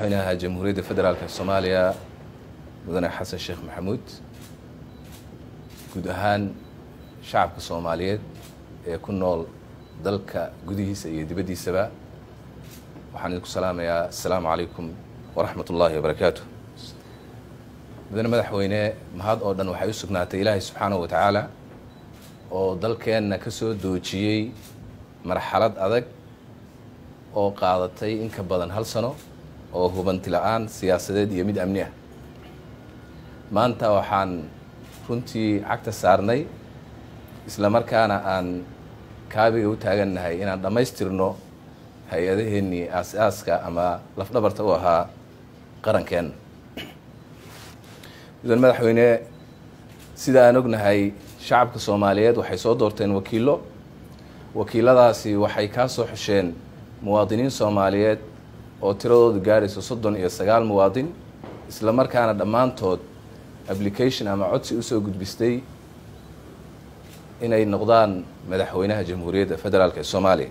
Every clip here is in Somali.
madaxweynaha jamhuuriyadda federaalka soomaaliya mudane xasan sheekh maxamuud guud ahaan shacabka soomaaliyeed ee ku nool dalka gudihiisa iyo dibaddiisaba waxaan idinku salaamayaa assalaamu calaykum waraxmat ullaahi wabarakaatu mudane madaxweyne mahad oo dhan waxay u sugnaatay ilaahay subxaanahu wa tacaala oo dalkeenna ka soo doojiyey marxalad adag oo qaadatay in ka badan hal sano oo hubanti la-aan siyaasadeed iyo mid amni ah maanta waxaan runtii cagta saarnay isla markaana aan kaabiga u taagannahay inaan dhammaystirno hay-adaheennii aas-aaska ama lafdhabarta u ahaa qarankeenna mudan madaxweyne sida aan ognahay shacabka soomaaliyeed waxay soo doorteen wakiillo wakiiladaasi waxay kaa soo xusheen muwaadiniin soomaaliyeed oo tiradoodu gaarayso soddon iyo sagaal muwaadin isla markaana dhammaantood application ama codsi usoo gudbistay inay noqdaan madaxweynaha jamhuuriyadda federaalk ee soomaaliya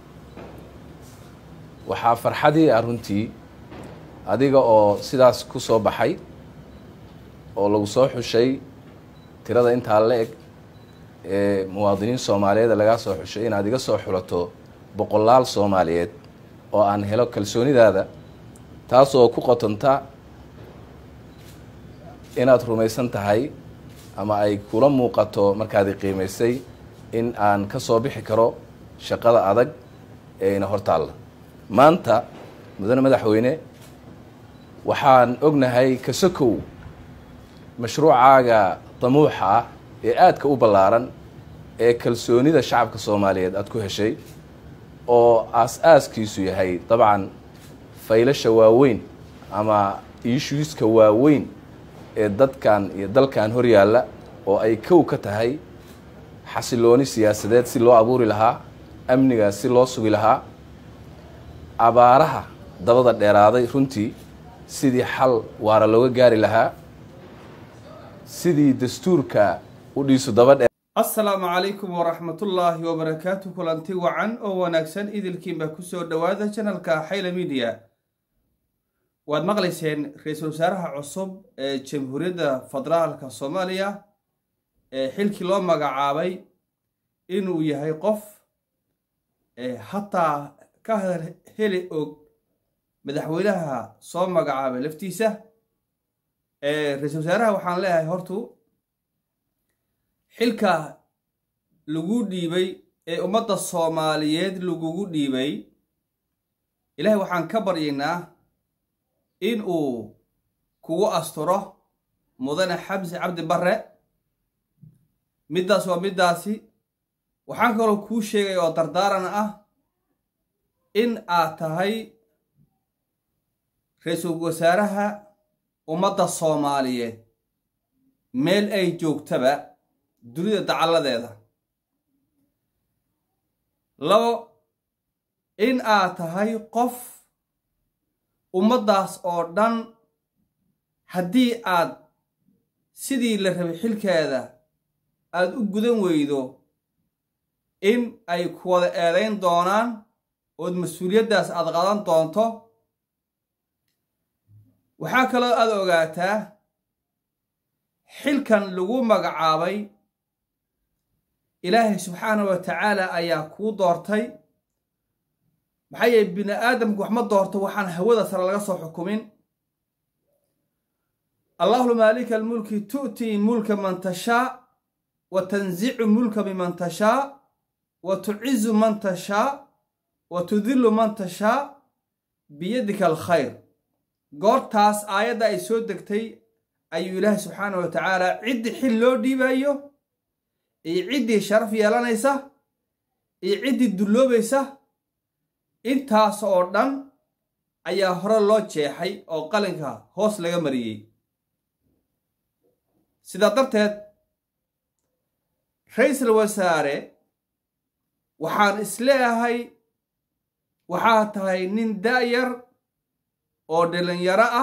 waxaa farxadii ah runtii adiga oo sidaas ku soo baxay oo lagu soo xushay tirada intaa la eg ee muwaadiniin soomaaliyeed lagaa soo xushay inaad iga soo xulato boqolaal soomaaliyeed oo aan helo kalsoonidaada taasoo ku qotonta inaad rumaysan tahay ama ay kula muuqato markaadi qiimaysay in aan ka soo bixi karo shaqada adag ee ina hortaalla maanta mudane madaxweyne waxaan ognahay kasakow mashruucaaga damuuxa ah ee aadka u ballaaran ee kalsoonida shacabka soomaaliyeed aada ku heshay oo aas-aaskiisu yahay dabcan faylasha waaweyn ama issuiska waaweyn ee dadkan iyo dalkan hor yaalla oo ay kow ka tahay xasilooni siyaasadeed si loo abuuri lahaa amniga si loo sugi lahaa abaaraha dabada dheeraaday runtii sidii xal waara looga gaari lahaa sidii dastuurka u dhiisu daba dheer assalaamu calaykum waraxmatullaahi wabarakaatu kulanti wacan oo wanaagsan idilkiinba kusoo dhowaada janalka xayla midiya waad maqlayseen ra-iisul wasaaraha cusub ee jamhuuriyadda federaalka soomaaliya ee xilkii loo magacaabay inuu yahay qof hataa ka heli og madaxweynaha soo magacaabay laftiisa ra-iisul wasaaraha waxaan leeyahay hortu xilka lagu dhiibay ee ummadda soomaaliyeed lagugu dhiibay ilaahay waxaan ka baryaynaa in uu kugu asturo mudane xamsi cabdi barre middaas waa middaasi waxaan kaloo kuu sheegay oo dardaaran ah in aad tahay ra-iisul wasaaraha ummadda soomaaliyeed meel ay joogtaba dunida dacalladeeda labo in aad tahay qof ummaddaas oo dhan haddii aad sidii la rabay xilkeeda aada u gudan weydo in ay ku wada eedayn doonaan ood mas-uuliyaddaas aada qadan doonto waxaa kaloo aada ogaataa xilkan lagu magacaabay ilaahay subxaana wa tacaala ayaa kuu doortay maxaa yeele bini aadamku wax ma doorto waxaan hawada sare laga soo xukumin allahuma maalika almulki tu'tii mulka man tashaa wa tanzicu mulka miman tashaa wa tucizu man tashaa wa tudillu man tashaa biyadika alkhayr goortaas aayadda ay soo degtay ayuu ilaahay subxaana wa tacaala ciddii xil loo dhiibayo iyo ciddii sharaf yeelanaysa iyo ciddii dulloobaysa intaas oo dhan ayaa hore loo jeexay oo qalinka hoos laga mariyey sidaa darteed ra-iisul wasaare waxaan isleeyahay waxaa tahay nin da'yar oo dhalinyaro ah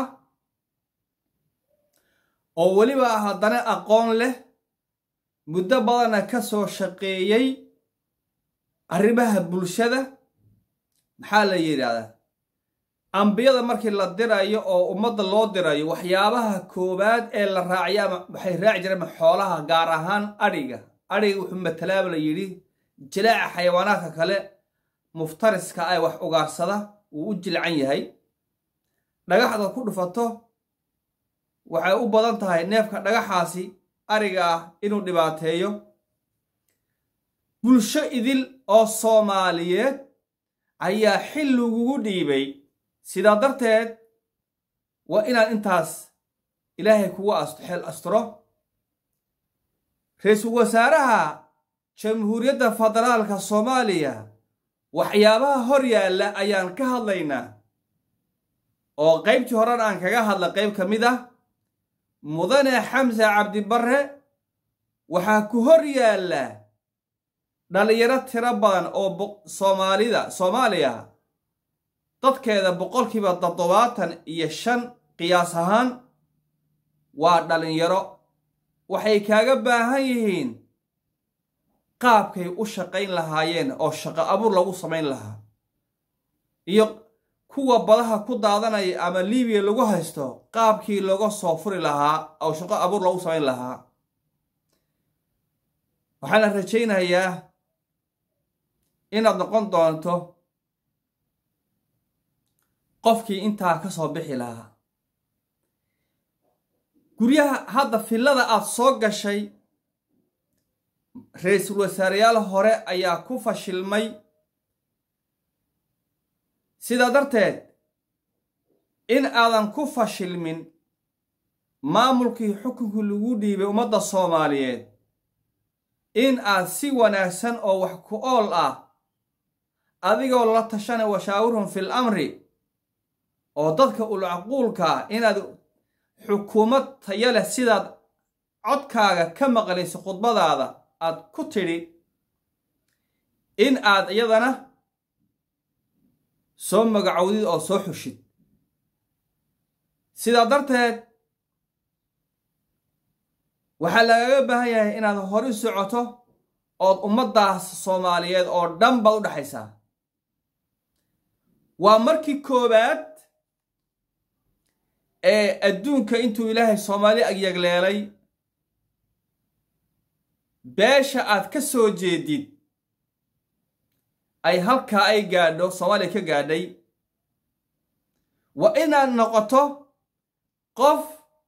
oo weliba haddana aqoon leh muddo badanna ka soo shaqeeyey arrimaha bulshada maxaa la yidhaahdaa ambiyada markii la dirayo oo ummadda loo dirayo waxyaabaha koowaad ee la raaciya ama waxay raaci jireen xoolaha gaar ahaan adhiga adhiga wuxuu matalaaba la yidhi jilaaca xayawaanaadka kale muftariska ay wax ugaarsada wuu u jilcan yahay dhagaxda ku dhufato waxay u badan tahay neefka dhagaxaasi ariga ah inuu dhibaateeyo bulsho idil oo soomaaliyeed ayaa xil lagugu dhiibay sidaa darteed waa inaad intaas ilaahay kugu xel asturo ra-iisul wasaaraha jamhuuriyadda federaalka soomaaliya waxyaabaha hor yaalla ayaan ka hadlaynaa oo qaybtii horena aan kaga hadla qayb ka mid ah mudane xamse cabdibarre waxaa ku hor yaalla dhallinyaro tiro badan oo soomaalida soomaaliya dadkeeda boqolkiiba toddobaatan iyo shan qiyaas ahaan waa dhallinyaro waxay kaaga baahan yihiin qaabkay u shaqayn lahaayeen oo shaqo abuur lagu samayn lahaa iyo kuwa badaha ku daadanaya ama libiya lagu haysto qaabkii looga soo furi lahaa oo shaqo abuur lagu samayn lahaa waxaana rajaynayaa inaad noqon doonto qofkii intaa ka soo bixi lahaa guryaha hadda fillada aad soo gashay ra-iisul wasaareyaal hore ayaa ku fashilmay sidaa darteed in aadan ku fashilmin maamulkii xukunkii lagu dhiibay ummadda soomaaliyeed in aad si wanaagsan oo wax ku ool ah adigoo la tashanay washaawirhum fil amri oo dadka ulcaquulkaa inaad xukuumad taya leh sidaad codkaaga ka maqlayso khudbadaada aad ku tidhi in aad iyadana soo magacowdid oo soo xushid sidaa darteed waxaa lagaga baahan yahay inaad hori socoto ood ummaddaas soomaaliyeed oo dhan baad u dhexaysaa waa markii koowaad ee adduunka intuu ilaahay soomaali agyagleelay beesha aad ka soo jeedid ay halkaa ay gaadho soomaaliya ka gaadhay waa inaad noqoto qof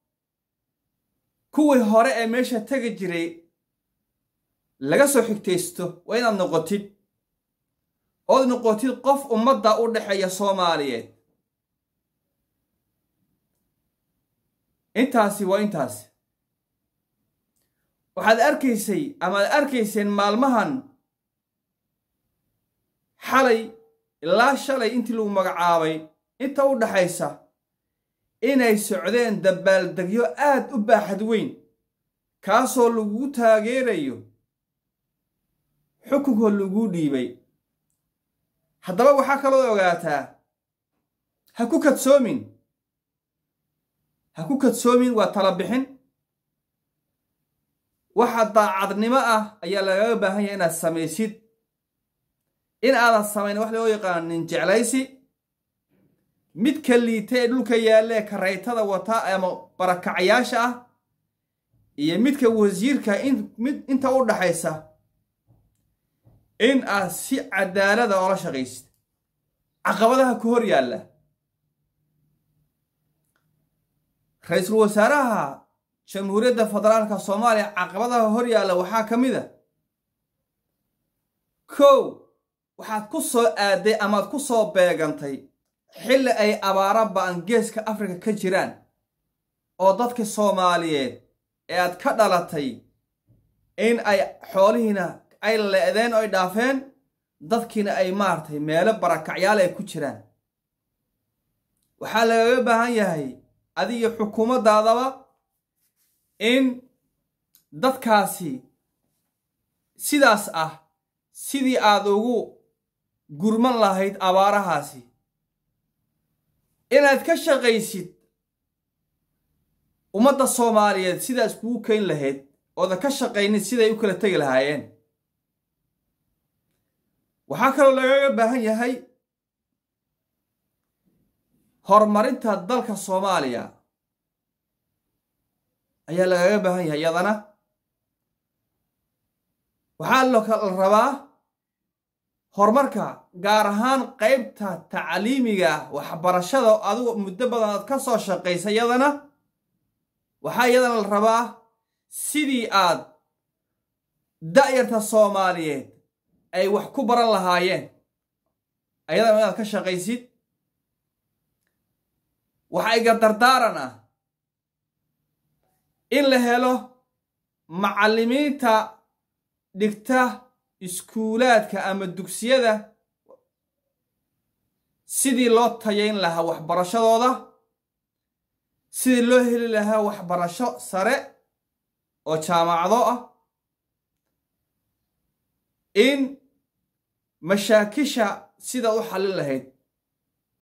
kuwii hore ee meesha tegi jiray laga soo xigtaysto waa inaad noqotid ood noqotid qof ummadda u dhexeeya soomaaliyeed intaasi waa intaasi waxaad arkaysay amaad arkayseen maalmahan xalay ilaa shalay intii lagu magacaabay inta u dhaxaysa inay socdeen dabaaldegyo aad u baaxad weyn kaasoo lagu taageerayo xukunkoo laguu dhiibay haddaba waxaa kaloo ogaataa ha ku kadsoomin ha ku kadsoomin waa tala bixin waxa daacadnimo ah ayaa lagaga baahan yahay inaad samaysid in aadan samayn wax loo yaqaano nin jeclaysi midka liita ee dhulka yaallee karaytada wata ama barakacyaasha ah iyo midka wasiirka mid inta u dhaxaysa in aad si cadaalada oola shaqaysid caqabadaha ku hor yaalla ra-iisul wasaaraha jamhuuriyadda federaalka soomaaliya caqabadaha hor yaalla waxaa ka mid a kow waxaad ku soo aaday amaad ku soo beegantay xilli ay abaara ba'an geeska afrika ka jiraan oo dadka soomaaliyeed ee aad ka dhalatay in ay xoolihiina ay le'deen oo ay dhaafeen dadkiina ay maaragtay meelo barakacyaal ay ku jiraan waxaa lagaga baahan yahay adiga xukuumaddaadaba in dadkaasi sidaas ah sidii aad ugu gurman lahayd abaarahaasi inaad ka shaqaysid ummadda soomaaliyeed sidaas kugu keyn lahayd oodan ka shaqaynin siday u kala tegi lahaayeen waxaa kaloo lagaga baahan yahay horumarinta dalka soomaaliya ayaa lagaga baahan yahay iyadana waxaa la rabaa horumarka gaar ahaan qaybta tacliimiga waxbarashada adigu muddo badan aad ka soo shaqaysa iyadana waxaa iyadana la rabaa sidii aad da'yarta soomaaliyeed ay wax ku baran lahaayeen ayadana inaad ka shaqaysid waxaa iga dardaaran ah in la helo macallimiinta dhigta iskuulaadka ama dugsiyada sidii loo tayayn lahaa waxbarashadooda sidii loo heli lahaa waxbarasho sare oo jaamacado ah in mashaakisha sidaad u xallin lahayd